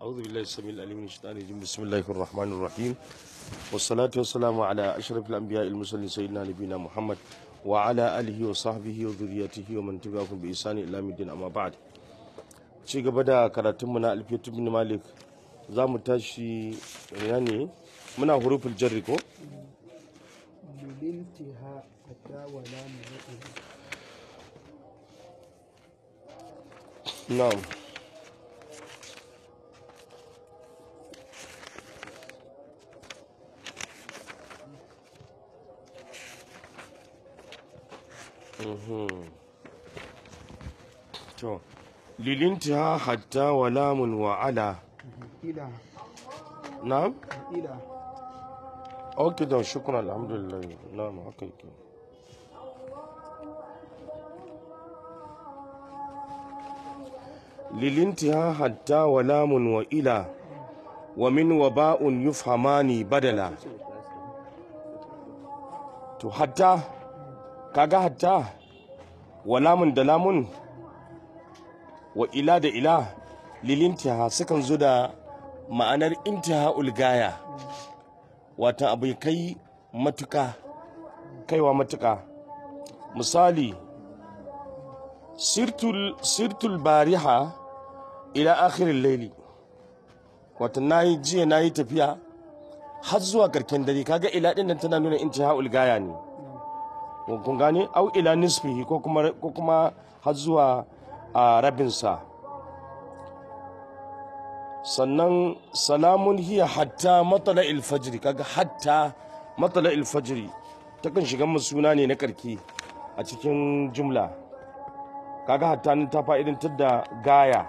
أعوذ بالله السميع العليم من الشيطان الرجيم بسم الله الرحمن الرحيم والصلاة والسلام على أشرف الأنبياء المرسلين سيدنا نبينا محمد وعلى آله وصحبه وذريته ومن تبعهم بإحسان إلى يوم الدين أما بعد ci gaba da karatunmu na alfiyatu bin malik za mu tashi ina ne muna hurufin jarri ko للانتهاء حتى ولا منعه na'am Mhm. to lilintiha hatta wa lamun wa ala إلى na'am إلى ok da shukran alhamdulillah na'am haka yake lilintiha hatta wa lamun wa ila wa min wa ba'un yufhamani badala to hatta kaga hatta wa lamun da lamun wa ila da ila lilintiha sukan zo da ma'anar intiha ulgaya wata abu ya kai matuka kaiwa matuka misali sirtul sirtul bariha ila akhirin laili wata nayi jiya nayi tafiya har zuwa karken dare kaga ila din nan tana nuna intihaul gaya ne kun gane au ila nisfihi ko kuma ko kuma har zuwa a rabinsa sannan salamun hiya hatta matsala ilfajiri kaga hatta matsala ilfajiri takan shiga mu suna ne na karki a cikin jumla kaga hatta nan ta fa'idantar da gaya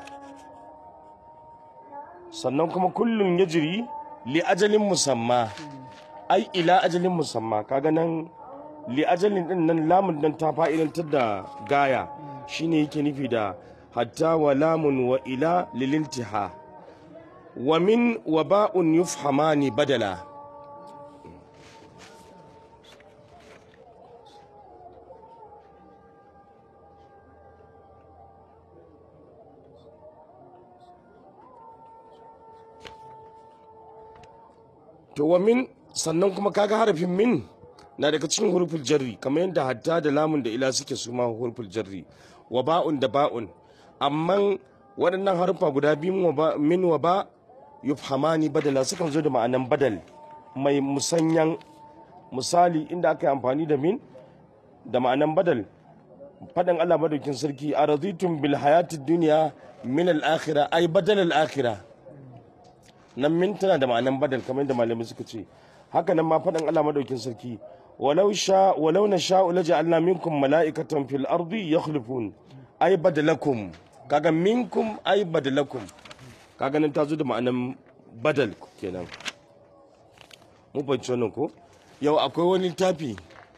sannan kuma kullum ya jiri li ajalin musamma ai ila ajalin musamma kaga nan li ajalin din nan lamun nan ta fa'idantar da gaya shine yake nufi da hatta wa lamun wa ila lilintiha wa min wa ba'un yufhamani badala to wa min sannan kuma kaga harafin min na daga cikin huruful jarri kamar yadda hatta da lamun da ila suke su ma huruful jarri wa ba'un da ba'un amma waɗannan harufa guda biyu min wa ba yufhamani badala sukan zo da ma'anan badal mai musanyan misali inda aka yi amfani da min da ma'anan badal faɗin Allah madaukin sarki a razitun bil hayatid duniya min al-akhira ay badal al-akhira nan min tana da ma'anan badal kamar yadda malamai suka ce haka nan ma faɗin Allah madaukin sarki walau sha walau na sha'u laja'alna minkum mala'ikatan fil ardi yakhlufun ay badalakum kaga minkum ay badalakum kaga nan ta zo da ma'anan badal kenan mu fahimci wannan ko yau akwai wani littafi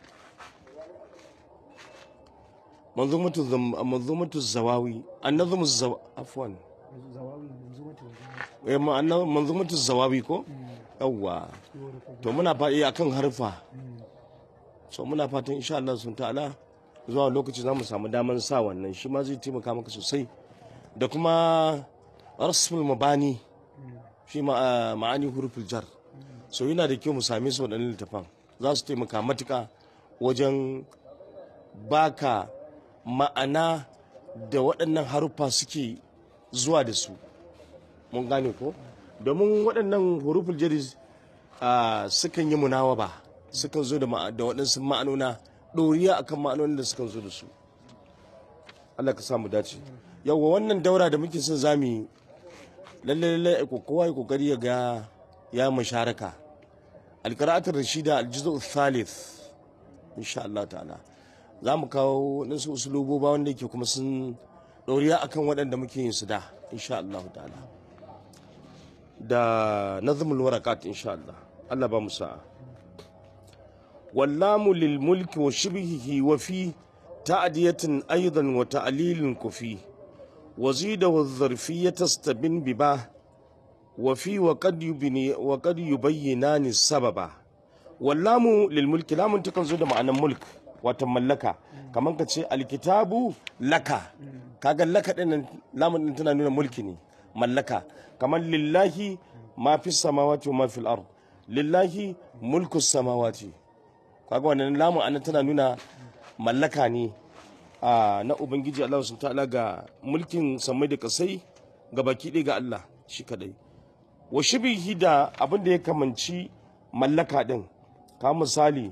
manzumatu manzumatu zawawi annazumu zaw afwan زواوي منظومة eh ma'ana manzumatu zawawi ko yawwa to muna faɗi akan harfa so muna fatan insha Allah sun ta'ala zuwa lokaci za mu samu daman sa wannan shi ma zai taimaka maka sosai da kuma rasmul mabani shi ma'ani huruful jar so yana da kyau mu same su waɗannan littafan za su taimaka matuka wajen baka ma'ana da waɗannan haruffa suke zuwa da su mun gane ko domin waɗannan huruful jar sukan yi munawaba sukan zo da waɗansu ma'anona ɗoriya akan ma'anonin da sukan zo da su Allah ka samu dace yawwa wannan daura da muke son zamu yi lalle lalle kowa ya kokari ya ga ya musharaka alqira'atul rashida aljuzu thalith insha Allah ta'ala za mu kawo nasu usuluboba wanda yake kuma sun ɗoriya akan waɗanda muke yin su da insha Allah ta'ala da nazmul warakat insha Allah Allah ba mu sa'a wallamu lil mulki wa shibhihi wa fi ta'diyatin aidan wa ta'lilin kufi وزيد والظرفية تستبن بباه وفي وقد يبني وقد يبينان السبب واللام للملك لام تكن زود معنى ملك وتملكا كمان كتشي الكتاب لك kaga laka din lamun din tana nuna mulki ne mallaka kamar lillahi ma fi samawati wa ma fil ard lillahi mulku samawati kaga wannan lamun anan tana nuna mallaka ne a na ubangiji Allah subhanahu ta'ala ga mulkin samai da kasai ga baki ɗaya ga Allah shi kadai wa shibihi da abin da ya kamanci mallaka din ka misali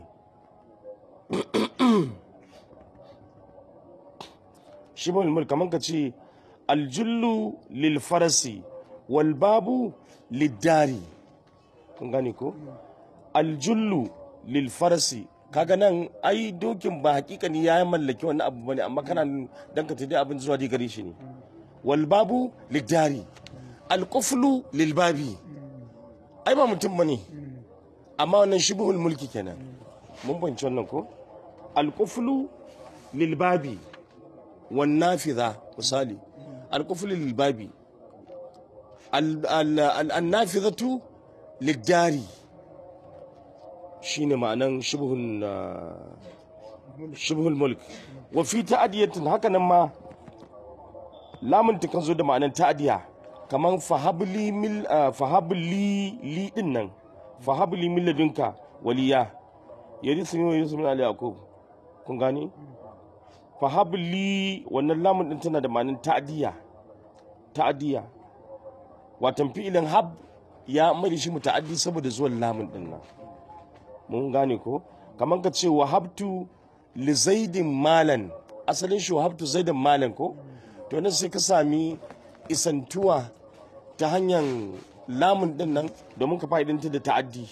shibul mulk kaman ka ce aljullu lil farasi wal babu lidari kun gane ko aljullu lil farasi kaga nan ai dokin ba hakikani ya mallaki wani abu bane amma kana dan ka tada abin zuwa dai gare shi ne wal babu lidari al quflu lil babi ai ba mutum bane amma wannan shibhul mulki kenan mun banci wannan ko al quflu lil babi wan nafidha misali al quflu lil babi al al an nafidhatu lidari shine ma'anan shibhun shibhul mulk wa fi ta'diyatin haka nan ma lamun ta kan zo da ma'anan ta'diya kaman fahabli mil fahabli li din nan fahabli min ladunka waliya yarisu min yarisu min ali yaqub kun gani fahabli wannan lamun din tana da ma'anan ta'diya ta'diya watan fi'ilin hab ya mai shi muta'addi saboda zuwan lamun din nan mun gane ko kamar ka ce wahabtu li zaidin malan asalin shi wahabtu zaidan malan ko to nan sai ka sami isantuwa ta hanyar lamun din nan domin ka fa'idanta da ta'addi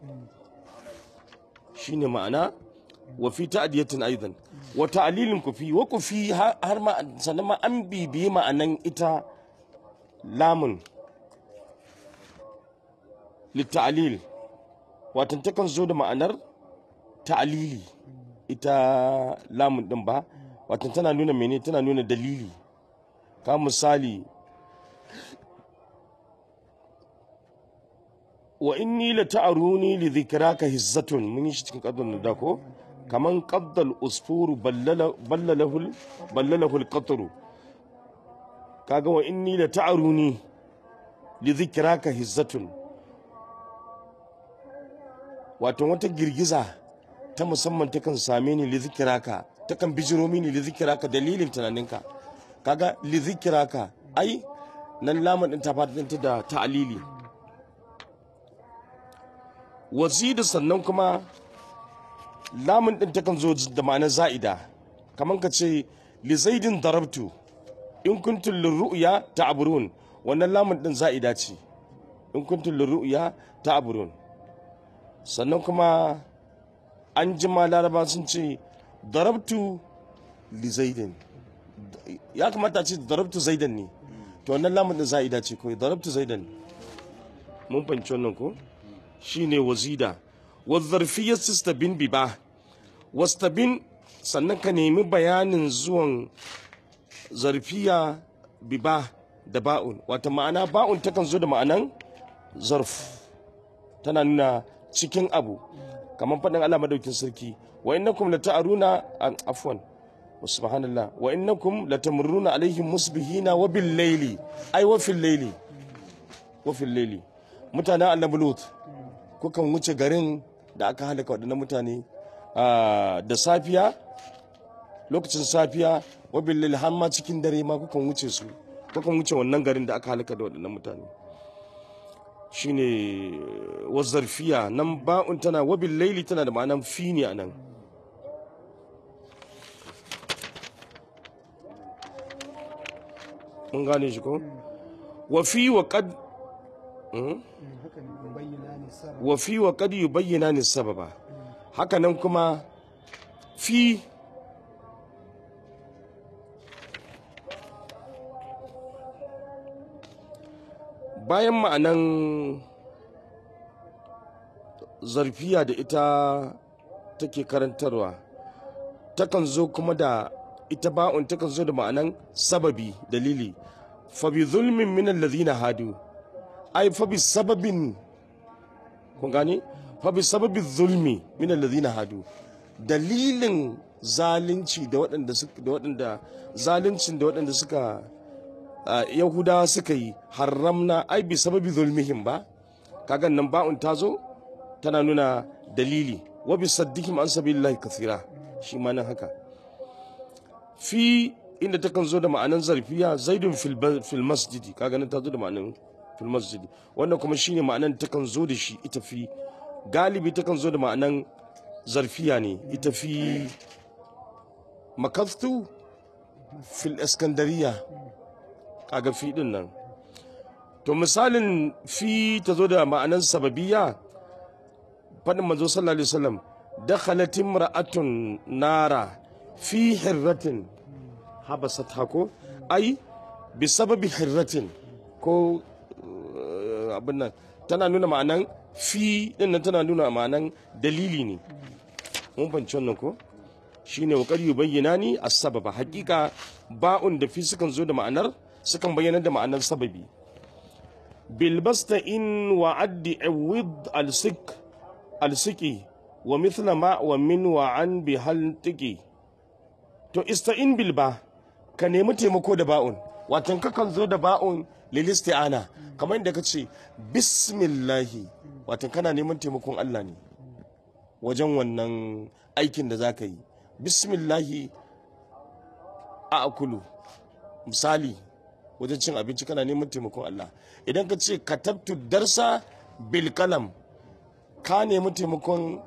shine ma'ana wa fi ta'diyatin aidan wa ta'lilin kufi wa kufi har ma sannan ma an bibiyi ma'anan ita lamun litta'lil watan takan zo da ma'anar ta'alili ita lamun din ba watan tana nuna mene tana nuna dalili ka misali wa inni la ta'aruni li dhikraka hizzatun mun yi shi cikin qaddan da ko kaman qaddal usfuru ballala ballalahu ballalahu alqatru kaga wa inni la ta'aruni li dhikraka hizzatun wato wata girgiza ta musamman takan same ni lizikiraka takan bijiro mini lizikiraka dalilin tunaninka kaga lizikiraka ai nan lamun din ta fata da ta'alili wazida sannan kuma lamun din takan zo da ma'anar za'ida kamar ka ce li zaidin darabtu in kuntum lirru'ya ta'burun wannan lamun din za'ida ce in kuntum lirru'ya ta'burun sannan kuma an jima laraba sun ce darabtu li zaidin ya kamata ce darabtu zaidan ne to wannan lamun din za'ida ce kawai darabtu zaidan mun fahimci wannan ko shine wazida wa zarfiyar sistabin biba wastabin sannan ka nemi bayanin zuwan zarfiya biba da ba'un wata ma'ana ba'un takan zo da ma'anan zarf tana nuna cikin abu kamar faɗin Allah madaukin sarki wa innakum lata'aruna afwan subhanallah wa innakum latamurruna alaihim musbihina wa bil layli ay wa fil layli wa fil layli mutanen annabi lut kukan wuce garin da aka halaka waɗannan mutane da safiya lokacin safiya wa bil layli har ma cikin dare ma kukan wuce su kukan wuce wannan garin da aka halaka da waɗannan mutane shine wazarfiya nan ba'un tana wabil laili tana da ma'anan fi ne a nan mun gane shi ko wafi wa kad wafi wa kad yubayyana ni sababa haka nan kuma fi bayan ma'anan zarfiya da ita take karantarwa takan zo kuma da ita ba'un takan zo da ma'anan sababi dalili fabi zulmin minan lazina hadu ai fabi sababin kun gane fabi sababin zulmi minan lazina hadu dalilin zalunci da waɗanda da waɗanda zaluncin da waɗanda suka ah, yahudawa suka yi haramna ai bi sababi zulmihim ba kaga nan ba'un ta zo tana nuna dalili wa bi saddihim an sabilillahi kathira shi ma nan haka fi inda takan zo da ma'anan zarfiya zaidun fil ba- fil masjidi kaga nan ta zo da ma'anan fil masjidi wannan kuma shine ma'anan takan zo da shi ita fi galibi takan zo da ma'anan zarfiya ne ita fi makaftu fil iskandariya kaga fi din nan to misalin fi ta zo da ma'anan sababiya faɗin manzo sallallahu alaihi wasallam dakhalat imra'atun nara fi hirratin habasat hako ai bi sababi hirratin ko uh, abin nan tana nuna ma'anan fi din nan tana nuna ma'anan dalili ne mun fahimci wannan ko shine wa qad yubayyinani as-sababa hakika ba'un da fi sukan zo da ma'anar sukan bayyana da ma'anar sababi bilbasta in wa addi awid al-sik al-siki wa mithla ma wa min wa an bi hal tiki to ista'in bil ba ka nemi taimako da ba'un watan kakan zo da ba'un lil isti'ana kamar inda ka ce bismillahi watan kana neman taimakon Allah ne wajen wannan aikin da za ka yi bismillahi a akulu misali wajen cin abinci kana neman taimakon Allah idan ka ce katabtu darsa bil kalam ka nemi taimakon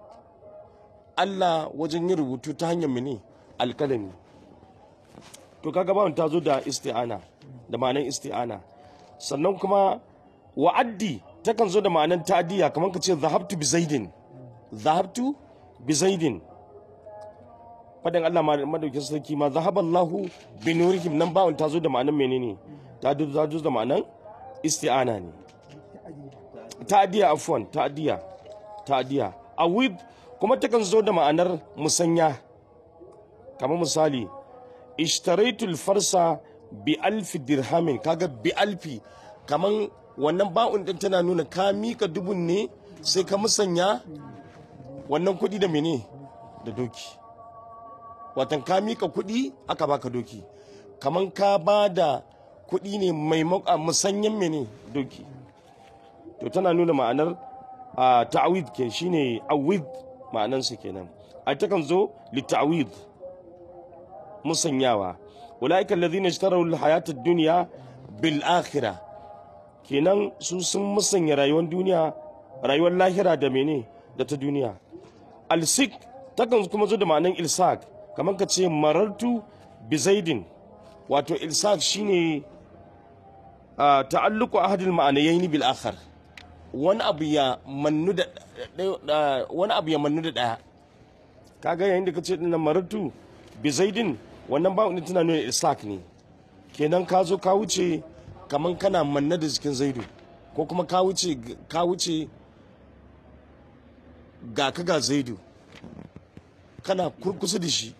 Allah wajen yin rubutu ta hanyar mene alkalami to kaga bawon ta zo da isti'ana da ma'anan isti'ana sannan kuma wa'addi takan zo da ma'anan ta'diya kamar ka ce zahabtu bi zaidin zahabtu bi zaidin fadin Allah ma madaukin sarki ma zahaballahu bi nurihim nan bawon ta zo da ma'anan menene ta zo ta zo da ma'anan isti'ana ne ta'diya afwan ta'diya ta'diya awid kuma takan zo da ma'anar musanya kamar misali ishtaraitul farsa bi alfi dirhamin kaga bi alfi kaman wannan ba'un din tana nuna ka mika dubun ne sai ka musanya wannan kuɗi da mene da doki watan ka mika kuɗi aka baka doki kaman ka ba da kuɗi ne mai musanyen mene doki to tana nuna ma'anar a ta'awid ke shine awid ma'anansa kenan a takan zo li ta'awid musanyawa ulaika alladhina ishtaraw alhayata ad-dunya bil akhirah kenan su sun musanya rayuwar duniya rayuwar lahira da mene da ta duniya alsik takan kuma zo da ma'anan ilsak kamar ka ce marartu bi zaidin wato ilsak shine uh, ta'alluqu ahadil ma'anayaini bil akhar wani abu ya mannu da wani abu ya mannu da daya kaga yayin da kace dinnan marartu bi zaidin wannan ba wani tana nuna islak ne kenan ka zo ka wuce kaman kana manna da jikin zaidu ko kuma ka wuce ka wuce ga ka ga zaidu kana kurkusa da shi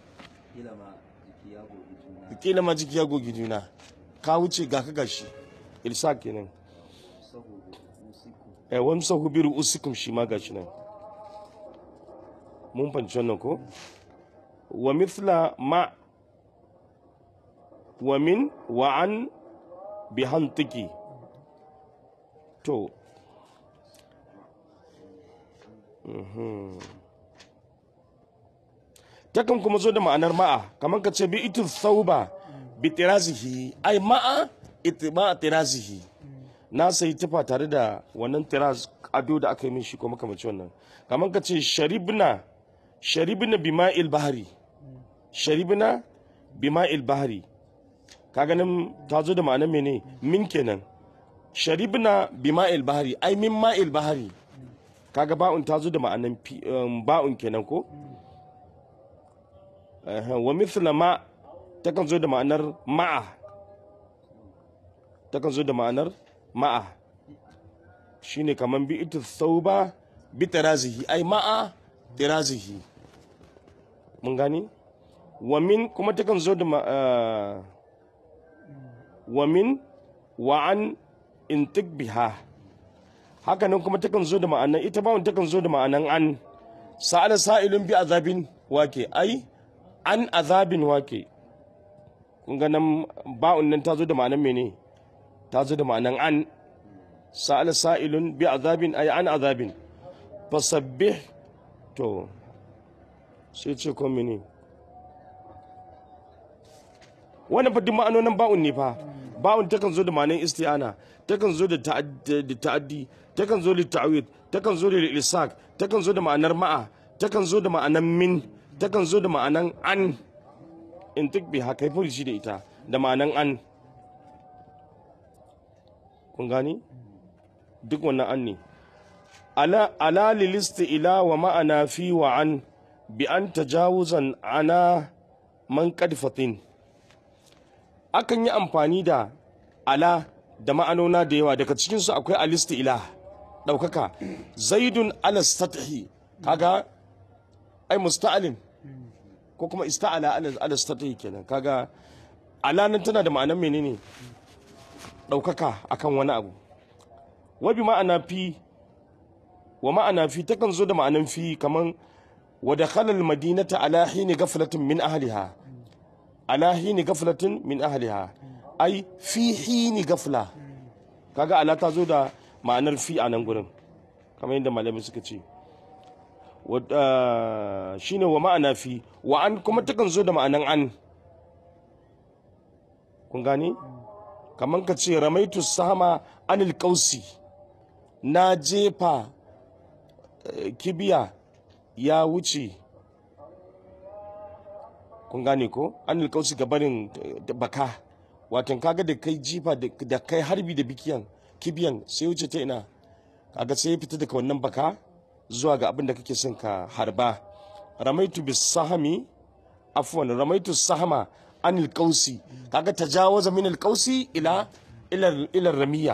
kila ma jiki ya gogi juna ka wuce ga ka ga shi ilsak kenan eh wani sahu biru usikum shi ma gashi nan mun fanci wannan ko wa mithla ma wa min wa an bi hantiki to takan kuma zo da ma'anar ma'a kamar ka ce bi itu thauba bi tirazihi ai ma'a itma tirazihi na sayi tufa tare da wannan tiraz ado da aka yi min shi ko makamanci wannan kamar ka ce sharibna sharibna bima'il bahari sharibna bima'il bahari ka ganin ta zo da ma'anar mene min kenan sharibna bima'il bahari ai min ma'il bahari kaga ba'un ta zo da ma'anar ba'un kenan ko wa mithla ma takan zo da ma'anar ma'a takan zo da ma'anar ma'a shine kaman bi ita thauba bi tarazihi ai ma'a tarazihi mun gani wa min kuma takan zo da wa min wa an intik biha haka nan kuma takan zo da ma'anan ita bawon takan zo da ma'anan an sa'ala sa'ilun bi azabin wake ai an azabin wake kun ga nan ba'un nan ta zo da ma'anan mene ta zo da ma'anan an sa'ala sa'ilun bi azabin ay an azabin fasabbih to sai ce ko mene wannan fa duk ma'anonin ba'un ne fa ba'un takan zo da ma'anan isti'ana takan zo da ta'ad- da ta'addi takan zo da ta'awid takan zo da ilsak takan zo da ma'anar ma'a takan zo da ma'anan min takan zo da ma'anan an in tuk bi haka yi shi da ita da ma'anan an kun gani duk wannan an ne ala ala lilisti ila wa ma'ana fi wa an bi an tajawuzan ana man kadfatin akan yi amfani da ala da ma'anona da yawa daga cikinsu akwai alisti ila ɗaukaka zaidun ala satahi kaga ai musta'alin ko kuma ista'ala ala ala satahi kenan kaga ala nan tana da ma'anar menene ɗaukaka akan wani abu wa bi ma'ana fi wa ma'ana fi takan zo da ma'anan fi kaman wa dakhala al-madinata ala hini ghaflatin min ahliha ala hini ghaflatin min ahliha ai fi hini ghafla kaga ala ta zo da ma'anar fi a nan gurin kamar yadda malamai suka ce Wa- ah, shine wa ma'ana fi wa an kuma takan zo da ma'anan an kun gane kamar ka ce ramaitu sama anil kausi na jefa eh, kibiya ya wuce kun gane ko anil kausi ga barin eh, baka watan kaga da kai jifa da da kai harbi da bikiyan kibiyan sai wuce ta ina kaga sai ya fita daga wannan baka zuwa ga abin da kake son ka harba ramaitu bis sahami afwan ramaitu sahama anil kausi kaga tajawaza min al kausi ila ila ila ramiya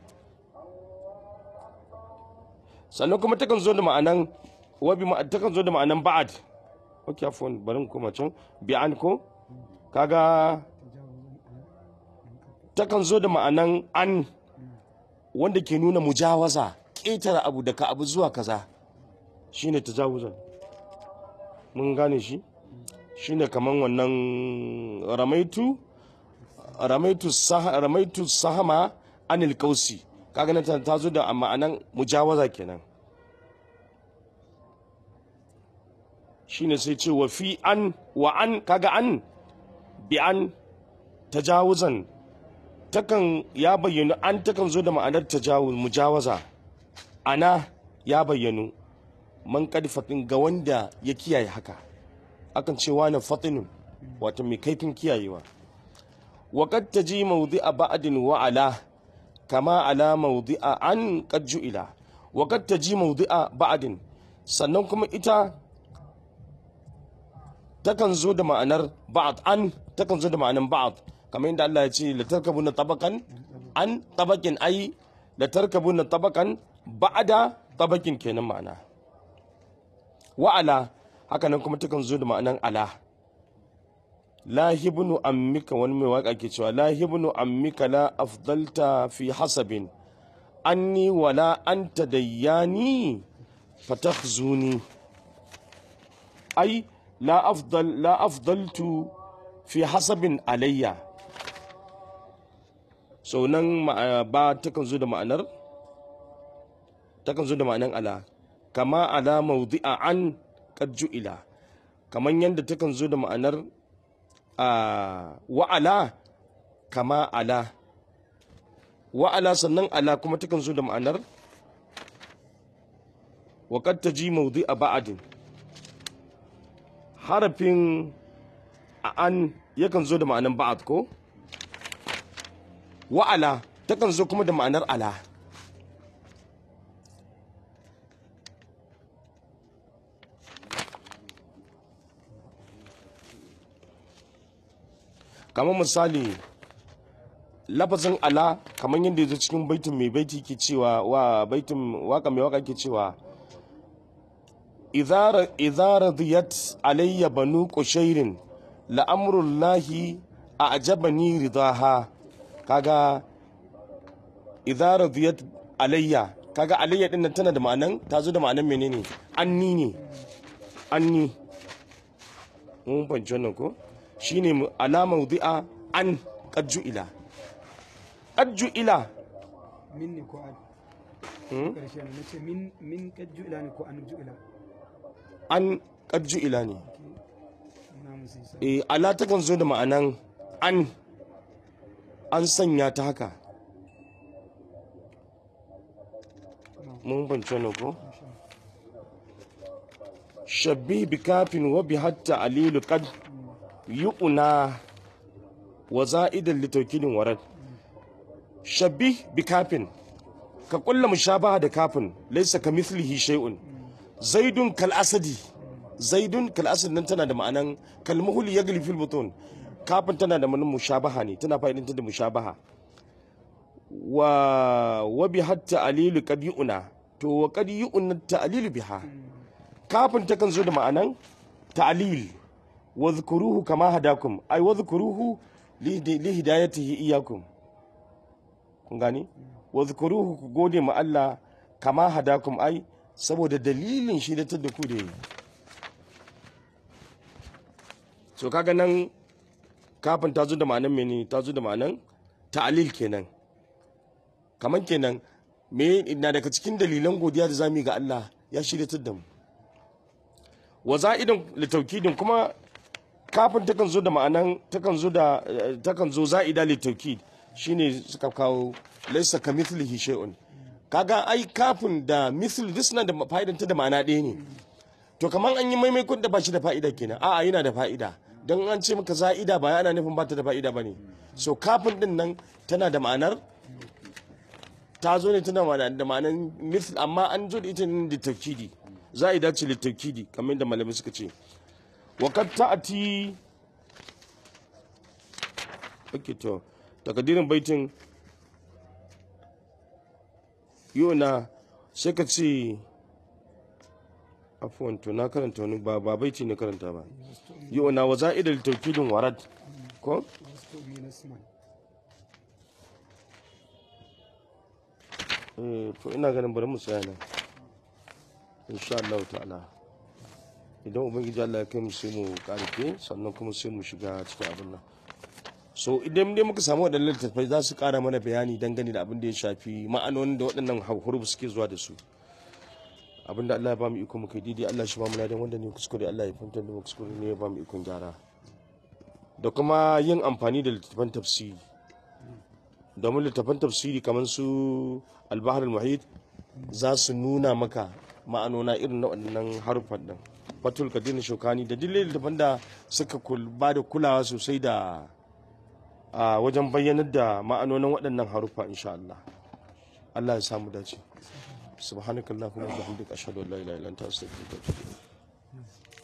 sannan kuma takan zo da ma'anan wabi ma takan zo da ma'anan ba'ad okay afwan bari mu koma can bi'an ko kaga takan zo da ma'anan an wanda ke nuna mujawaza ƙetare abu daga abu zuwa kaza shine tajawuzan mun gane shi shine kaman wannan ramaitu ramaitu sah ramaitu sahama anil kausi kaga nan ta- ta zo da ma'anan mujawaza kenan shine sai ce wa fi an wa an kaga an bi an tajawuzan takan ya bayyanu an takan zo da ma'anar tajawuz mujawaza ana ya bayyanu man kadfatin ga wanda ya kiyaye haka akan ce wani fatinun wato mai kaifin kiyayewa wa qad taji mawdi'a ba'din wa ala kama ala mawdi'a an qad ju'ila wa qad taji mawdi'a ba'din sannan kuma ita takan zo da ma'anar ba'd an takan zo da ma'anar ba'd kamar yadda Allah ya ce la tarkabuna tabaqan an tabaqin ai la tarkabuna tabaqan ba'da tabaqin kenan ma'ana wa'ala haka nan kuma takan zo da ma'anan ala lahibnu ammika wani mai waka ke cewa lahibnu ammika la afdalta fi hasabin anni wala anta dayyani fatakhzuni ai la afdal la afdaltu fi hasabin alayya so nan ma- ba takan zo da ma'anar takan zo da ma'anan ala kama ala mawdi'a an qad ju'ila kaman yanda takan zo da ma'anar a wa'ala kama ala wa'ala sannan ala kuma takan zo da ma'anar wa qad taji mawdi'a ba'din harafin a an yakan zo da ma'anar ba'ad ko wa'ala takan zo kuma da ma'anar ala kamar misali lafazin ala kamar yadda ya zo cikin baitin mai baiti ke cewa wa baitin waka mai waka ke cewa idza radiyat alayya banu qushairin la'amrullahi a'jabani ridaha kaga idza radiyat alayya kaga alayya din nan tana da ma'anan ta zo da ma'anan menene anni ne anni mun fahimci wannan ko shine mu- ala mawdi'a an qad ju'ila qad ju'ila min ne ko an hmm? karshe ne nace min min kad ju'ila ne ko an ju'ila an qad ju'ila ne na musu isa e ala takan zo da ma'anan an an sanya ta haka mun bance wannan ko shabbi bi kafin wa bi hatta alilu qad yu'na wa za'idan li tawkilin warad shabbi bi kafin ka kulla mushabaha da kafin laysa ka mithlihi shay'un zaidun kal asadi zaidun kal asad nan tana da ma'anan kal muhul yagli fil butun kafin tana da ma'anan mushabaha ne tana fa'idantar da mushabaha wa wa bi hatta alilu qad yu'na to wa qad yu'na ta'lilu biha kafin takan zo da ma'anan ta'lil wa dhkuruhu kama hadakum ay wa dhkuruhu li li hidayatihi iyyakum kun gani wa dhkuruhu ku gode ma Allah kama hadakum ai saboda dalilin shi da da ku da yi so kaga nan kafin ta zo da ma'anan mene ta zo da ma'anan ta'lil kenan kaman kenan me na daga cikin dalilan godiya da zamu yi ga Allah ya shirya da mu wa za'idan litaukidin kuma kafin takan zo da ma'anan takan zo da eh, takan zo za'ida litaukid shine suka kawo laysa kamithlihi shay'un kaga ai kafin da mithl duk suna da fa'idan ta da ma'ana ɗaya ne to kaman an yi maimaikon da ba shi da fa'ida kenan a'a yana da fa'ida don an ce maka za'ida ba yana nufin ba ta da fa'ida bane so kafin din nan tana da ma'anar ta zo ne tana ma'ana- da ma'anar mithl amma an zo da ita ne da taukidi za a dace da taukidi kamar yadda malamai suka ce wa kad ta'ati okay to takadirin baitin yona sai ka ce afuwan to na karanta wani ba ba baiti ne karanta ba yona wa za'idal taukidin warad ko wasu min asman eh to ina ganin bari mu tsaya nan insha Allah ta'ala idan ubangiji Allah ya kai mu sai mu karfe sannan kuma sai mu shiga cikin abin nan so idan dai muka samu waɗannan littattafai za su ƙara mana bayani dangane da abin da ya shafi ma'anonin da waɗannan huruf suke zuwa da su abin da Allah ya ba mu iko muka yi daidai Allah shi ba mu ladan wanda ne kuskure Allah ya fahimtar da mu kuskure ne ya ba mu ikon gyara da kuma yin amfani da littattafan tafsiri domin littattafan tafsiri kamar su albahar al-muhit za su nuna maka ma'anona irin na waɗannan harufan ɗin fatul kadir shokani da duk littattafan da suka kul- ba da kulawa sosai da a wajen bayyanar da ma'anonin waɗannan harufa insha Allah Allah ya samu dace subhanakallahumma wa bihamdika ashhadu an la ilaha illa anta astaghfiruka wa atubu ilayk